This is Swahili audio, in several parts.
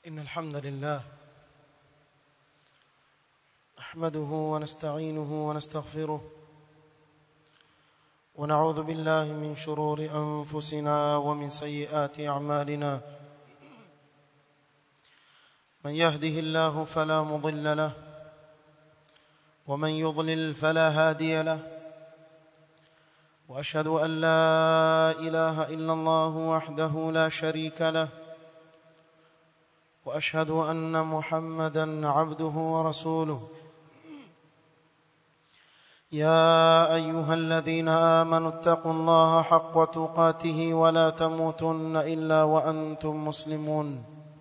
إن الحمد لله نحمده ونستعينه ونستغفره ونعوذ بالله من شرور أنفسنا ومن سيئات أعمالنا من يهده الله فلا مضل له ومن يضلل فلا هادي له واشهد ان لا اله الا الله وحده لا شريك له واشهد ان محمدا عبده ورسوله يا ايها الذين امنوا اتقوا الله حق تقاته ولا تموتن الا وانتم مسلمون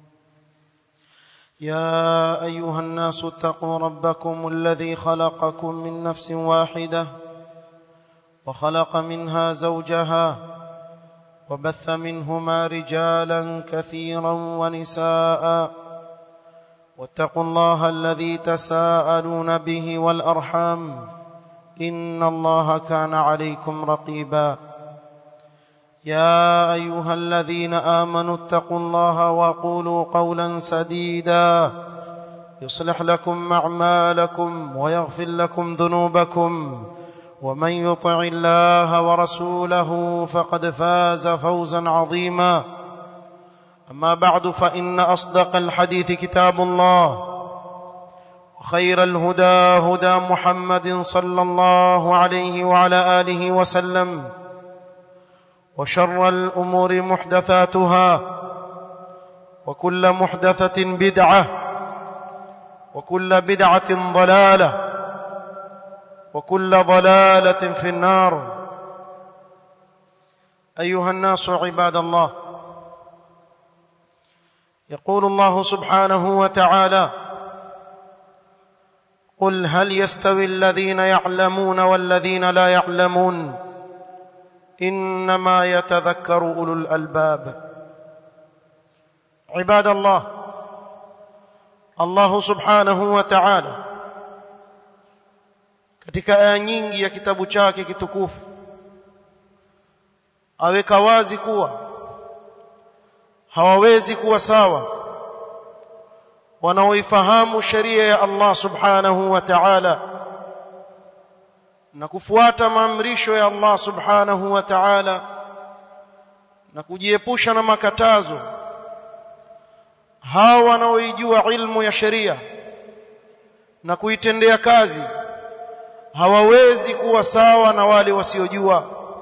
يا ايها الناس اتقوا ربكم الذي خلقكم من نفس واحده وخلق منها زوجها وبث منهما رجالا كثيرا ونساء واتقوا الله الذي تساءلون به والارحام ان الله كان عليكم رقيبا يا ايها الذين امنوا اتقوا الله وقولوا قولا سديدا يصلح لكم اعمالكم ويغفر لكم ذنوبكم ومن يطع الله ورسوله فقد فاز فوزا عظيما اما بعد فان اصدق الحديث كتاب الله وخير الهدى هدى محمد صلى الله عليه وعلى اله وسلم وشر الامور محدثاتها وكل محدثه بدعه وكل بدعه ضلاله وكل ضلاله في النار ايها الناس عباد الله يقول الله سبحانه وتعالى قل هل يستوي الذين يعلمون والذين لا يعلمون انما يتذكر اولو الالباب عباد الله الله سبحانه وتعالى katika aya nyingi ya kitabu chake kitukufu aweka wazi kuwa hawawezi kuwa sawa wanaoifahamu sheria ya Allah subhanahu wa ta'ala na kufuata maamrisho ya Allah subhanahu wa ta'ala na kujiepusha na makatazo hawa wanaoijua ilmu ya sheria na kuitendea kazi hawawezi kuwa sawa na wale wasiojua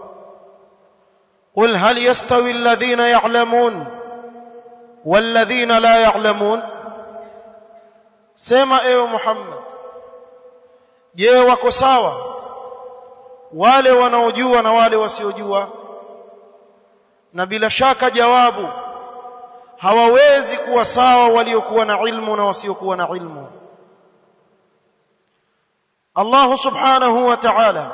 qul hal yastawi alladhina ya'lamun walladhina la ya'lamun sema ewe Muhammad je wako sawa wale wanaojua na wale wasiojua na bila shaka jawabu hawawezi kuwa sawa waliokuwa na ilmu na wasiokuwa na ilmu Allah subhanahu wa ta'ala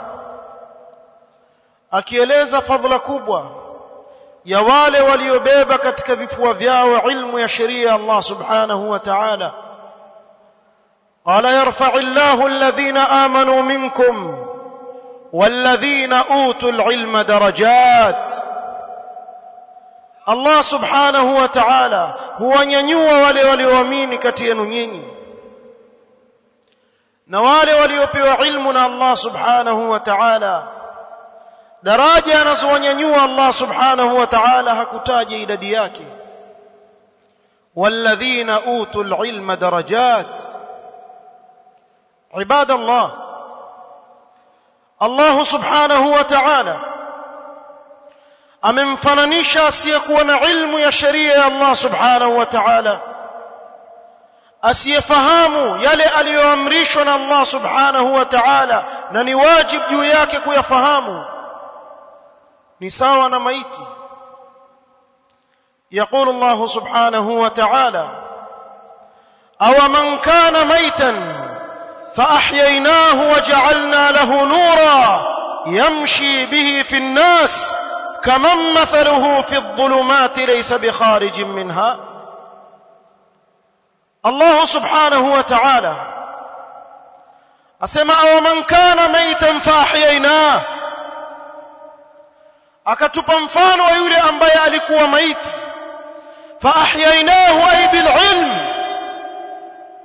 akieleza fadhila kubwa ya wale waliobeba katika vifua vyao ilmu ya sheria Allah subhanahu wa ta'ala قال يرفع الله الذين آمنوا منكم والذين أوتوا العلم درجات الله سبحانه وتعالى هو nyanyua wale walioamini kati yenu nyinyi na wale waliopewa ilmu na Allah subhanahu wa ta'ala daraja anazowanyanyua Allah subhanahu wa ta'ala hakutaja idadi yake walladhina utul ilma darajat عباد الله الله سبحانه وتعالى amemfananisha asiyekuwa na ilmu ya sheria ya Allah subhanahu wa ta'ala asiyefahamu yale aliyoamrishwa na Allah subhanahu wa ta'ala na ni wajibu juu yake kuyafahamu ni sawa na maiti يقول الله سبحانه وتعالى أو من كان ميتا فأحييناه وجعلنا له نورا يمشي به في الناس كمن مثله في الظلمات ليس بخارج منها الله سبحانه وتعالى asema aw man kana maitan faahyaynah akatupa mfano wa yule ambaye alikuwa maiti faahyainahu ay bililm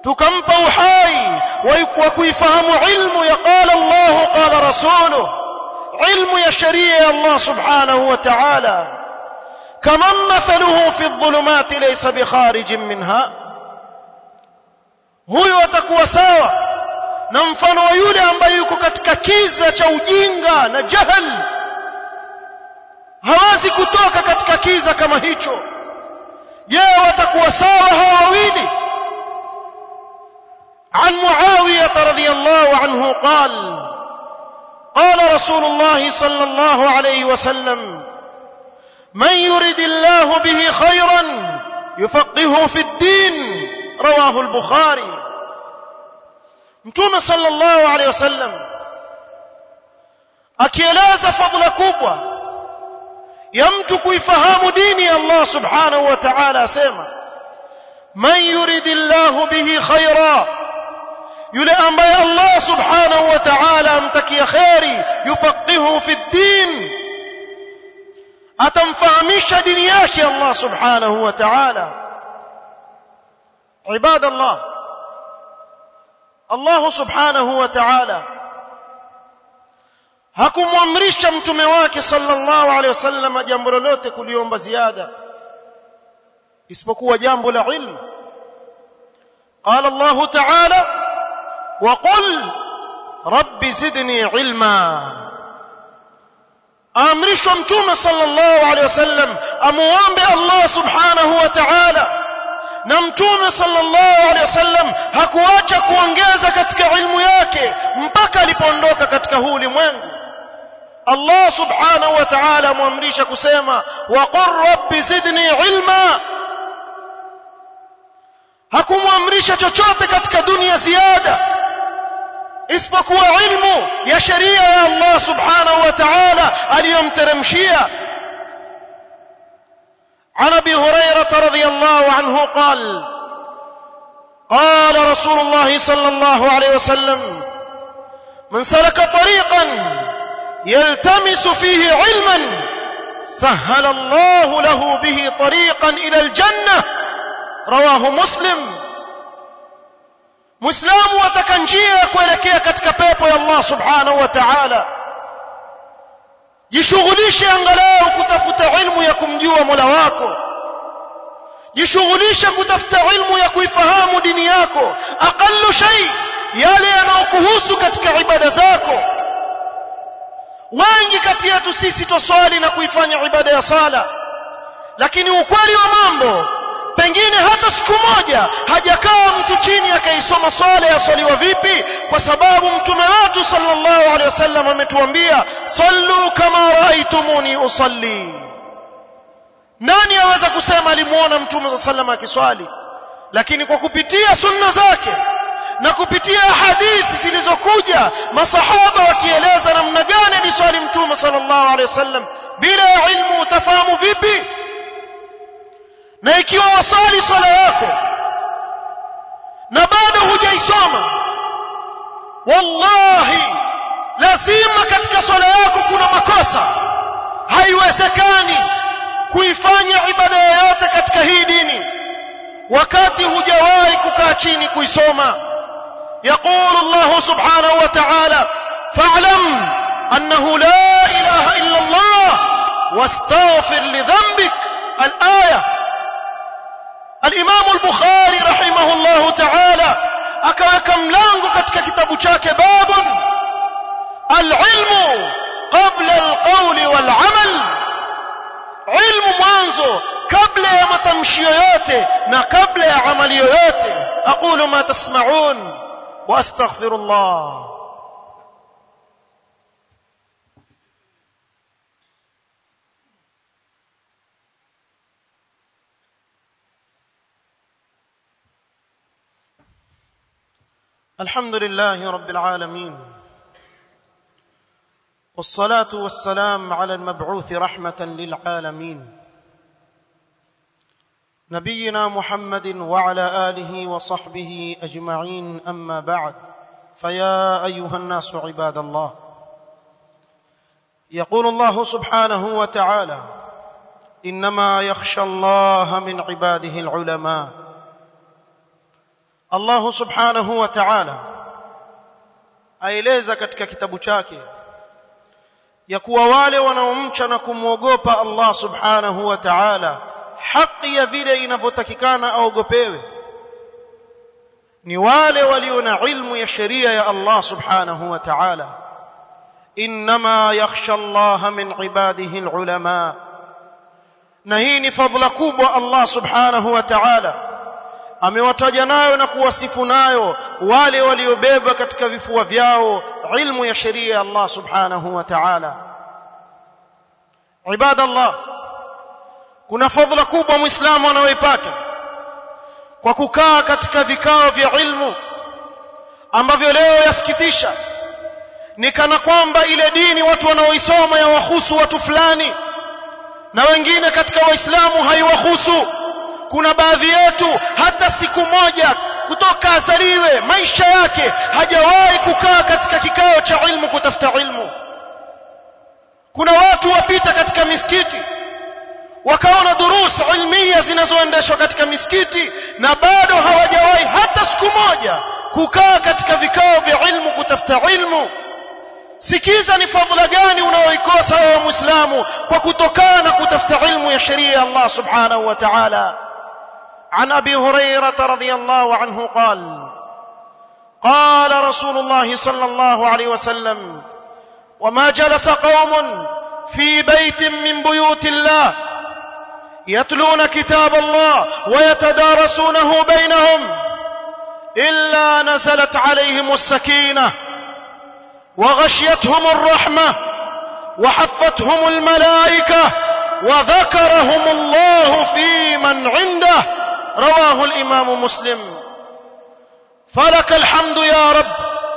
tukampa uhai wa kuifahamu ilmu ya qala Allah qala rasuluhu ilmu ya sheria ya Allah subhanahu wa ta'ala kaman mathaluhu fi adh-dhulumati laysa bikharijin minha huyo atakuwa sawa na mfano wa yule ambaye yuko katika kiza cha ujinga na jahal hawezi kutoka katika kiza kama hicho je watakuwa sawa hawa wawili عن معاوية رضي الله عنه قال قال رسول الله صلى الله عليه وسلم من يرد الله به خيرا يفقهه في الدين رواه البخاري mtume sallallahu alaihi wasallam akieleza fadhila kubwa ya mtu kuifahamu dini ya Allah subhanahu wa ta'ala asema man yuridillahu bihi khaira yule ambaye Allah subhanahu wa ta'ala amtakia khairi yufaqihu fi din atamfahamisha dini yake Allah subhanahu wa ta'ala ibadallah Allah subhanahu wa ta'ala hakumwamrisha mtume wake sallallahu alaihi wasallam jambo lolote kuliomba ziada isipokuwa jambo la ilmu قال الله تعالى وقل رب زدني علما amrishwa mtume sallallahu alaihi wasallam amuombe Allah subhanahu wa ta'ala na mtume sallallahu alaihi wasallam hakuacha kuongeza katika ilmu yake mpaka alipoondoka katika huu ulimwengu Allah subhanahu wa ta'ala amwamrisha kusema wa qur rabbi zidni ilma hakumwamrisha chochote katika dunia ziada isipokuwa ilmu ya sheria ya Allah subhanahu wa ta'ala aliyomteremshia عن ابي هريره رضي الله عنه قال قال رسول الله صلى الله عليه وسلم من سلك طريقا يلتمس فيه علما سهل الله له به طريقا الى الجنه رواه مسلم muislamu ataka njia ya kuelekea katika pepo ya Allah subhanahu wa ta'ala jishughulishe angalau kutafuta ilmu ya kumjua Mola wako jishughulishe kutafuta ilmu ya kuifahamu dini yako aqallu shay yale yanayokuhusu katika ibada zako wengi kati yetu sisi toswali na kuifanya ibada ya sala lakini ukweli wa mambo pengine hata siku moja hajakaa mtu chini akaisoma swala yaswaliwa vipi kwa sababu mtume wetu sallallahu alaihi wasallam ametuambia sallu kama raaitumuni usalli nani aweza kusema alimuona mtume sallallahu alaihi akiswali lakini kwa kupitia sunna zake na kupitia hadithi zilizokuja masahaba wakieleza namna gani aliswali mtume sallallahu alaihi wasallam bila ya ilmu utafahamu vipi na ikiwa wasali swala yako na bado hujaisoma wallahi lazima katika swala yako kuna makosa haiwezekani kuifanya ibada yoyote katika hii dini wakati hujawahi kukaa chini kuisoma يقول الله سبحانه وتعالى فاعلم أنه لا إله إلا الله واستغفر لذنبك الآية الإمام البخاري رحمه الله تعالى akaweka mlango katika kitabu chake babun alilmu qabla alqawli walamal ilmu mwanzo kabla ya matamshi yoyote na kabla ya amali yoyote aqulu ma tasma'un wa astaghfirullah الحمد لله رب العالمين والصلاه والسلام على المبعوث رحمه للعالمين نبينا محمد وعلى اله وصحبه اجمعين اما بعد فيا ايها الناس عباد الله يقول الله سبحانه وتعالى انما يخشى الله من عباده العلماء Allah subhanahu wa ta'ala aeleza katika kitabu chake ya kuwa wale wanaomcha na kumwogopa Allah subhanahu wa ta'ala haki ya vile inavyotakikana aogopewe ni wale walio na ilmu ya sheria ya Allah subhanahu wa ta'ala inma yakhsha Allah min ibadihi alulama na hii ni fadhila kubwa Allah subhanahu wa ta'ala amewataja nayo na kuwasifu nayo wale waliobeba katika vifua vyao ilmu ya sheria ya Allah subhanahu wa ta'ala ibadallah kuna fadhila kubwa muislamu anayoipata kwa kukaa katika vikao vya ilmu ambavyo leo yasikitisha ni kana kwamba ile dini watu wanaoisoma yawahusu watu fulani na wengine katika waislamu haiwahusu kuna baadhi yetu hata siku moja kutoka azaliwe maisha yake hajawahi kukaa katika kikao cha ilmu kutafuta ilmu kuna watu wapita katika misikiti wakaona durus ilmia zinazoendeshwa katika misikiti na bado hawajawahi hata siku moja kukaa katika vikao vya ilmu kutafuta ilmu sikiza ni fadhila gani unaoikosa wewe muislamu kwa kutokana kutafuta ilmu ya sheria ya Allah subhanahu wa ta'ala عن ابي هريره رضي الله عنه قال قال رسول الله صلى الله عليه وسلم وما جلس قوم في بيت من بيوت الله يتلون كتاب الله ويتدارسونه بينهم الا نزلت عليهم السكينه وغشيتهم الرحمه وحفتهم الملائكه وذكرهم الله في من عنده رواه الامام مسلم فلك الحمد يا رب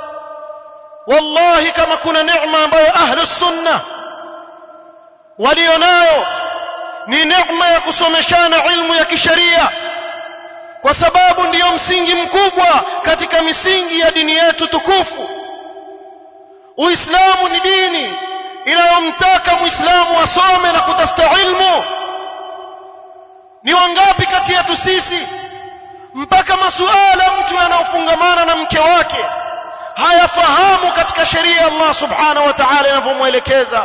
والله كما كنا نعمه ambayo ahli sunna walionayo ni neema ya kusomeshana ilmu ya kisheria kwa sababu ndiyo msingi mkubwa katika misingi ya dini yetu tukufu uislamu ni dini inayomtaka muislamu asome na kutafuta ilmu ni wangapi kati yetu sisi mpaka masuala mtu yanayofungamana na mke wake hayafahamu katika sheria Allah subhanahu wa ta'ala inavyomwelekeza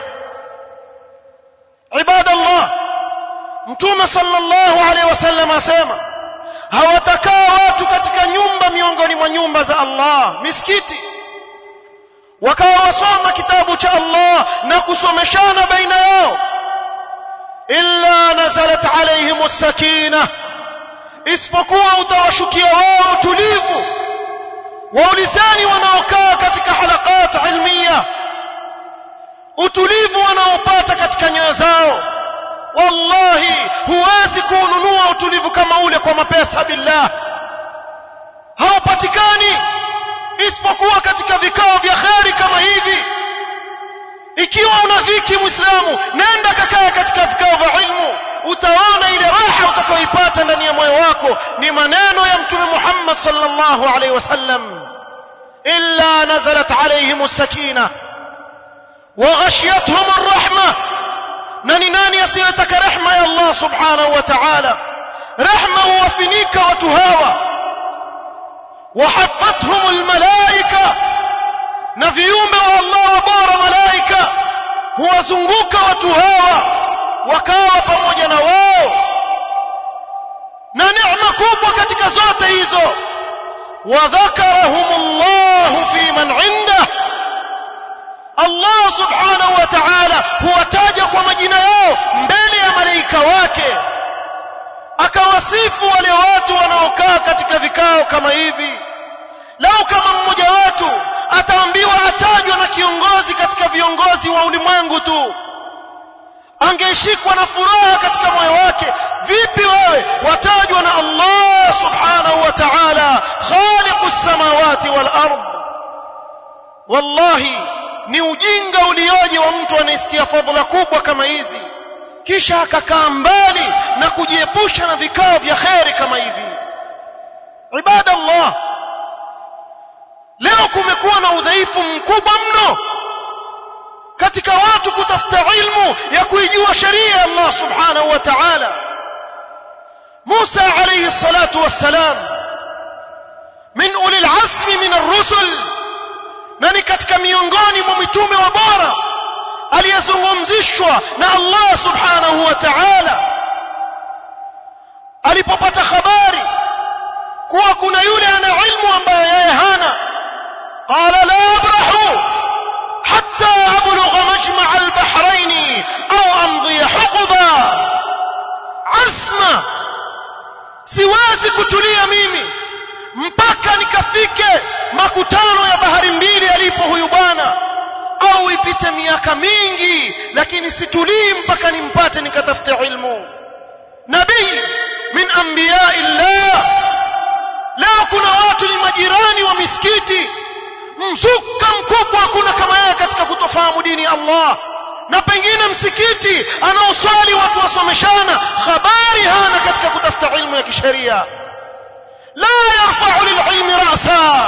ibadallah mtume sallallahu alaihi wasallam asema hawatakaa watu katika nyumba miongoni mwa nyumba za Allah misikiti wakawa wasoma kitabu cha Allah na kusomeshana baina yao illa nazalat alaihim sakina isipokuwa utawashukia wao utulivu waulizani wanaokaa katika halakat ilmiya utulivu wanaopata katika nyoyo zao wallahi huwezi kuununua utulivu kama ule kwa mapesa billah haupatikani isipokuwa katika vikao vya kheri kama hivi ikiwa una dhiki muislamu nenda kakaa katika vikao vya ilmu utaona ile raha utakayoipata ndani ya moyo wako ni maneno ya mtume Muhammad sallallahu alaihi wasallam illa nazalat alaihim as-sakina wa ghashiyatuhum ar-rahma na ni nani asiyetaka rehma ya Allah subhanahu wa ta'ala rehma huwafinika watu hawa وحفتهم الملائكة na viumbe wa Allah bora malaika huwazunguka watu hawa wakawa pamoja na wao na neema kubwa katika zote hizo wadhakarahumullahu fi man indah Allah subhanahu wa ta'ala huwataja kwa majina yao mbele ya malaika wake akawasifu wale watu wanaokaa katika vikao kama hivi lau kama mmoja wetu ataambiwa atajwa na kiongozi katika viongozi wa ulimwengu tu angeshikwa na furaha katika moyo wake vipi wewe watajwa na Allah subhanahu wa ta'ala khaliqus samawati wal ard wallahi ni ujinga ulioje wa mtu anayesikia fadhila kubwa kama hizi kisha akakaa mbali na kujiepusha na vikao vya kheri kama hivi ibadallah leo kumekuwa na udhaifu mkubwa mno katika watu kutafuta ilmu ya kuijua sheria ya Allah subhanahu wa ta'ala Musa alayhi salatu wassalam ar-rusul na ni katika miongoni mwa mitume wa bora aliyezungumzishwa na Allah subhanahu wa ta'ala alipopata habari kuwa kuna yule ana ilmu ambaye yeye hana qala la abrahu hatta ablugha majma' al-bahrayn au amdhi huquba azma siwezi kutulia mimi mpaka nikafike makutano ya bahari mbili alipo huyu bwana au ipite miaka mingi lakini situlii mpaka nimpate nikatafute ilmu nabii min anbiya illah leo kuna watu ni majirani wa misikiti mzuka mkubwa hakuna kama yeye katika kutofahamu dini ya Allah na pengine msikiti anaoswali watu wasomeshana habari hana katika kutafuta ilmu ya kisheria la yarfa'u lililmi ra'sa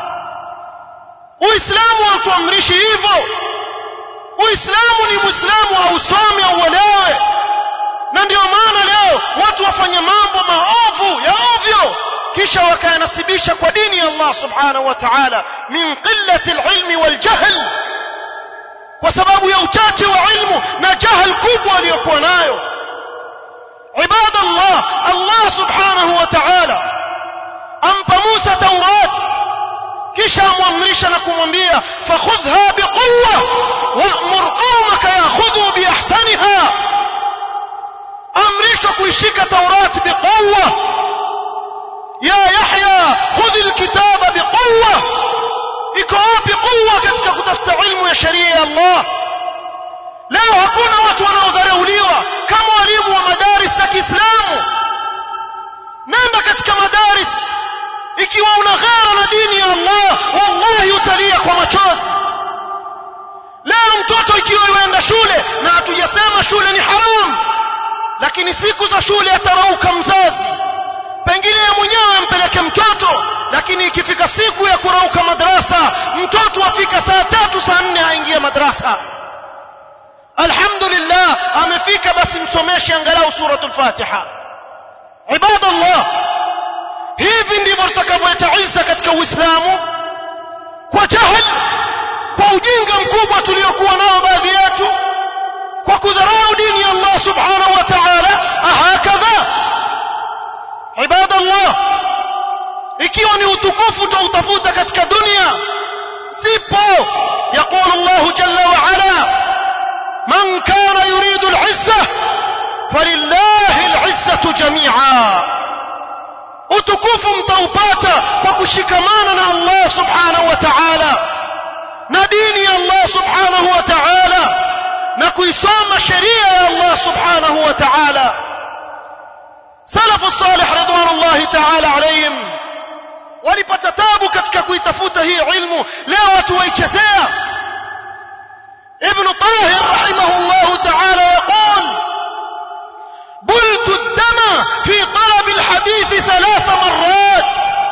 uislamu hautuamrishi hivyo uislamu ni muislamu ausome auelewe na ndio maana leo watu wafanya mambo maovu ya ovyo kisha wakayanasibisha kwa dini ya Allah subhanahu wa ta'ala min qillati alilmi waljahl kwa sababu ya uchache wa ilmu na jahal kubwa aliyokuwa nayo ibadallah Allah subhanahu wa ta'ala ampa Musa Taurat kisha amwamrisha na kumwambia fakhudha biquwwa wa'mur qaumaka ya'khudhu biahsaniha amrishwa kuishika Taurat biquwwa ya Yahya khudh alkitaba biquwwa iko wapi quwwa katika kutafuta ilmu ya sheria ya Allah leo hakuna watu wanaodharauliwa kama walimu wa madaris za Kiislamu nenda katika madaris ikiwa una ghera na dini ya Allah wallahi utalia kwa machozi leo mtoto ikiwa yuenda shule na hatujasema shule ni haram lakini siku za shule atarauka mzazi pengine yeye mwenyewe ampeleke mtoto lakini ikifika siku ya kurauka madrasa mtoto afika saa tatu saa nne aingie madrasa alhamdulillah amefika basi msomeshe angalau suratul fatiha ibadallah hivi ndivyo tutakavyoleta izza katika uislamu kwa jahil kwa ujinga mkubwa tuliokuwa nao baadhi yetu kwa kudharau dini ya Allah subhanahu wa ta'ala ahakadha ibadallah ikiwa ni utukufu tutautafuta katika dunia sipo يقول الله جل وعلا من كان يريد العزة فلله العزة جميعا utukufu mtaupata kwa kushikamana na Allah subhanahu wa ta'ala na dini ya Allah subhanahu wa ta'ala na kuisoma sheria ya Allah subhanahu wa ta'ala salafu salih ridwanullahi ta'ala alayhim walipata tabu katika kuitafuta hii ilmu leo watu waichezea ibn tahir rahimahullah ta'ala yaqul بلت الدم في طلب الحديث ثلاث مرات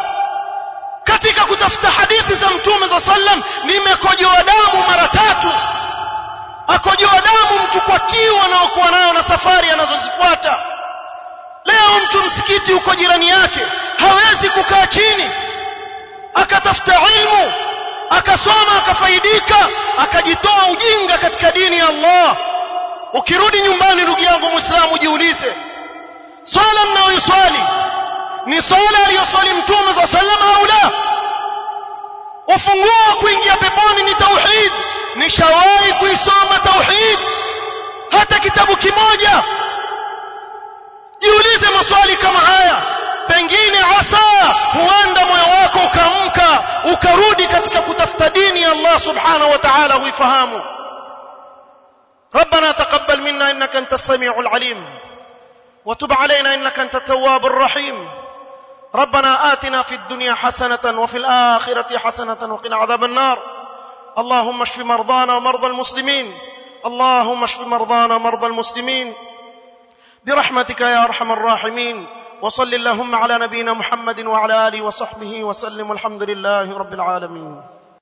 katika kutafuta hadithi za mtume za sallam nimekojoa damu mara tatu akojoa damu mtu kwa kiu anaokuwa nayo na safari anazozifuata leo mtu msikiti uko jirani yake hawezi kukaa chini akatafuta ilmu akasoma akafaidika akajitoa ujinga katika dini ya Allah ukirudi nyumbani ndugu yangu muislamu jiulize swala mnayoiswali ni swala aliyoswali mtume za salama au la ufunguo wa kuingia peponi ni tauhid nishawahi kuisoma tauhid hata kitabu kimoja jiulize maswali kama haya pengine asa huenda moyo wako ukamka ukarudi katika kutafuta dini ya Allah subhanahu wa ta'ala huifahamu ربنا تقبل منا انك انت السميع العليم وتب علينا انك انت التواب الرحيم ربنا آتنا في الدنيا حسنة وفي الآخرة حسنة وقنا عذاب النار اللهم اشف مرضانا ومرضى المسلمين اللهم اشف مرضانا ومرضى المسلمين برحمتك يا ارحم الراحمين وصل اللهم على نبينا محمد وعلى اله وصحبه وسلم الحمد لله رب العالمين